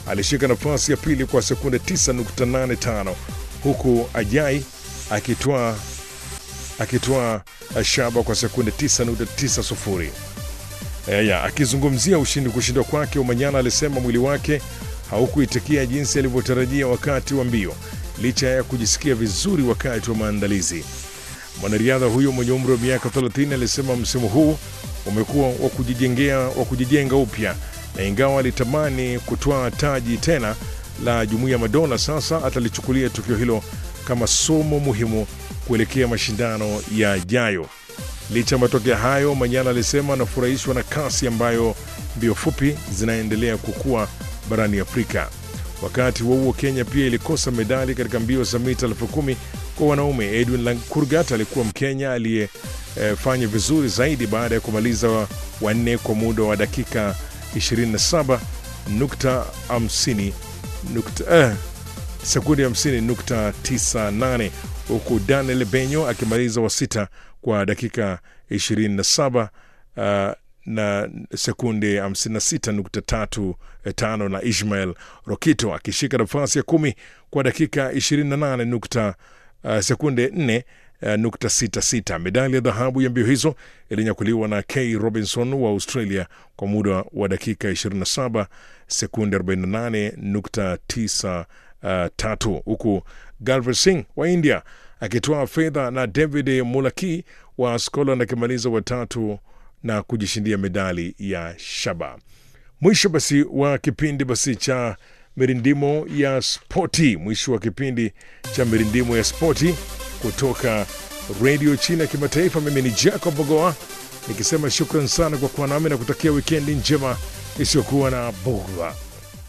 alishika nafasi ya pili kwa sekunde 9.85 huku Ajai akitwaa akitwaa shaba kwa sekunde 9.90. Aya, akizungumzia ushindi kushindwa kwake, Umanyala alisema mwili wake haukuitikia jinsi alivyotarajia wakati wa mbio licha ya kujisikia vizuri wakati wa maandalizi. Mwanariadha huyo mwenye umri wa miaka 30 alisema msimu huu umekuwa wa kujijengea wa kujijenga upya, na ingawa alitamani kutwaa taji tena la Jumuiya ya Madola, sasa atalichukulia tukio hilo kama somo muhimu kuelekea mashindano yajayo. Licha ya matokeo hayo, Manyala alisema anafurahishwa na kasi ambayo mbio fupi zinaendelea kukua barani Afrika. Wakati huo huo, Kenya pia ilikosa medali katika mbio za mita elfu kumi kwa wanaume. Edwin Lankurgat alikuwa Mkenya aliyefanya e, vizuri zaidi baada ya kumaliza wanne kwa muda wa dakika 27.50 eh, sekundi 50.98 huku Daniel Benyo akimaliza wa sita kwa dakika 27 uh, na sekunde 56.35 na Ishmael Rokito akishika nafasi ya kumi kwa dakika 28 uh, sekunde 4 uh, nukta sita sita. Medali ya dhahabu ya mbio hizo ilinyakuliwa na K Robinson wa Australia kwa muda wa dakika 27 sekunde 48.93 huku Galvin Singh wa India akitoa fedha na David Mulaki wa Scotland akimaliza watatu na kujishindia medali ya shaba. Mwisho basi wa kipindi basi cha mirindimo ya spoti, mwisho wa kipindi cha mirindimo ya spoti kutoka redio China ya kimataifa. Mimi ni Jacob Bogoa nikisema shukran sana kwa kuwa nami na kutakia wikendi njema isiyokuwa na bugha.